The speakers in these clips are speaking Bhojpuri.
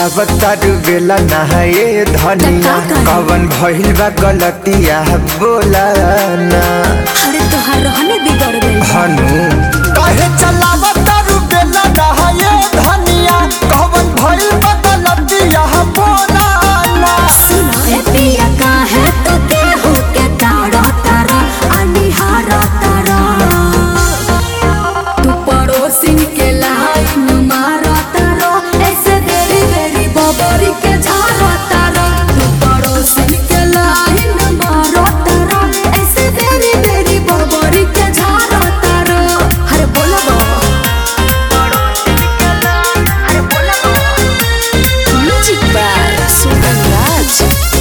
चलावता बेला नहाए धनिया का करी? कवन भइल बा गलतिया बोला ना अरे तोहार रहने बिगड़ गई हनु काहे चलावता बेला नहाए धनिया कवन भइल बा गलतिया बोला ना सुनो ए पिया काहे तो केहू के ताड़ा तारा अनिहारा तारा तू पड़ोसिन के लाइन मारा तारा ऐसे देरी देरी बबरी के झाड़ा तारा तू पड़ोसिन के लाइन मारा तारा ऐसे देरी देरी बबरी के झाड़ा तारा अरे बोला अरे बोला म्यूजिक बाय सुगन राज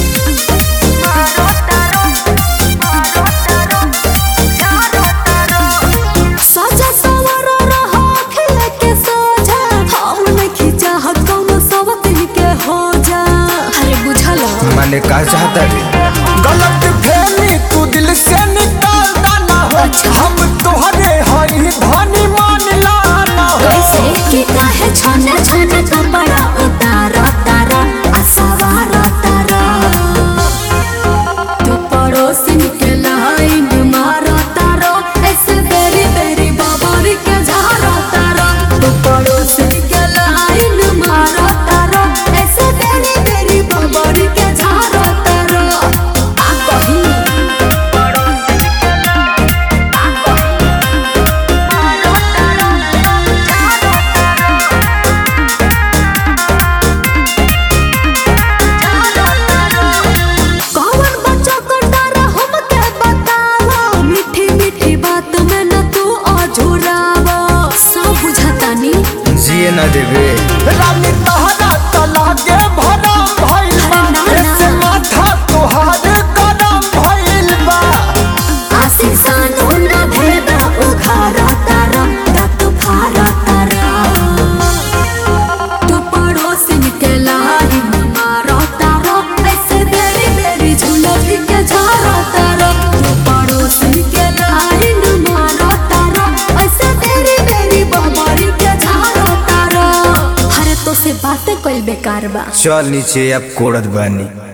सजा सवर रहा खिल के सोजा हम न खींचा हक कौनो सवतिन के हो जा अरे बुझला माने का चाहता रे गलत फहमी तू दिल से निकाल ना हो हम तोहरे हई धनी मान लाना हो कैसे कि काहे छने छने कपड़ा उतारा तारा असवारा तारा तू पड़ोसिन के लाइन मारा तारा ऐसे बेरी बेरी बाबारी के झारा तारा तू पड़ोसिन के लाइन मारा तारा ऐसे बेरी बेरी बाबारी के झारा तारा आ कहीं कौन बच्चा को डर हमके बतावा मीठी मीठी बात में न तू अझुरावा सब बुझातानी जिए ना देवे रानी तहरा तला के भरम भइल बा अरे ना, ना। ऐसे माथा तोहार गरम भइल बा आशिक सानो न भेदा उखारा तारा तत फारा तारा तू पड़ोसिन के लाइन मारा तारा ऐसे देरी देरी झुलफी के झारा तारा तू पड़ोसिन के लाइन मारा तारा ऐसे देरी देरी बाबारी के झारा तारा अरे तो से बातें कोई बेकार बा चल नीचे अब कोड़त बानी